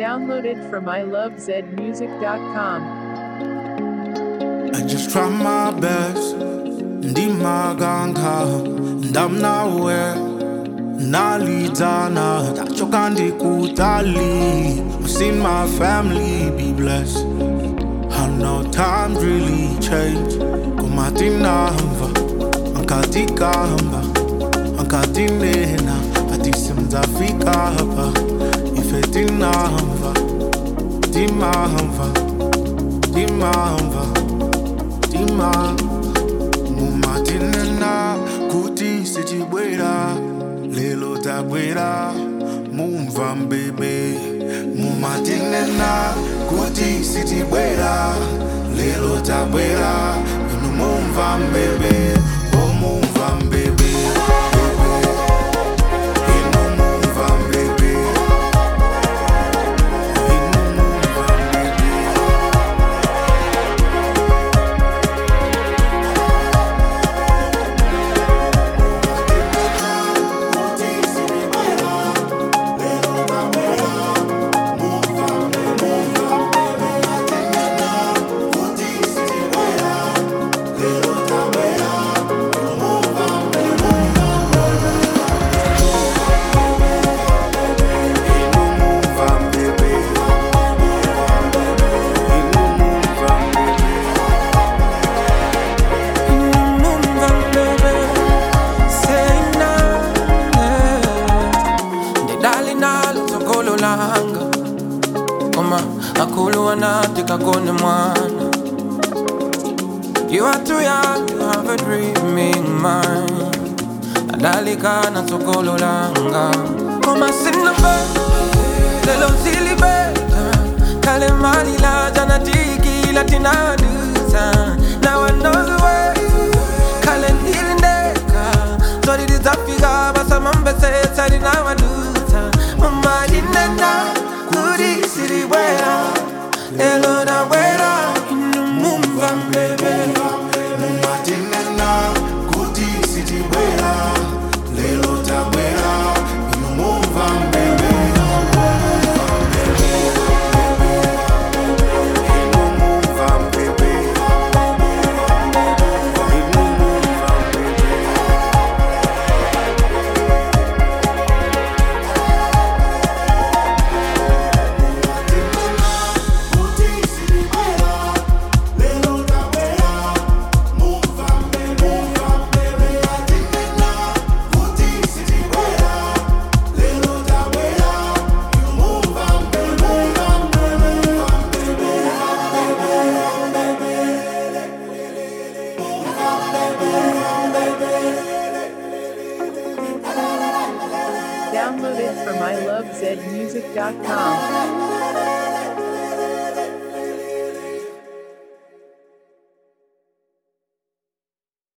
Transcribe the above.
Downloaded from ilovezmusic.com. I just try my best ndimaganga ndamnawe nalidana tachoka ndikutali I've seen my family be blessed I know time really change kumatinamva ankatikamba ankatinena atisimzafika hapa ifetinamva timamva timamva tima mumatinena kuti sitibwera lelo tabwera mumva mbebe mumatinena kuti sitibwera lelo tabwera inu mumva mbebe o mumva mbebe inu mumva mbebe inu mumva mbebe kakone mwana You are too young to have a dreaming mind Adalika na sokolo langa Koma sina be Lelo zili be Kale mali la jana tiki latina dusa Now I know the way Kale nili ndeka Sorry dizafiga basa mambe se Sari na wadusa Mama dinena Kuri siri wea Lelo na wera Inu mumva mbebe mumatinena kuti sitibwera lelo tabwera inu mumva mbebe inu mumva mbebe inu mumva mbebe Downloaded from ilovezmusic.com.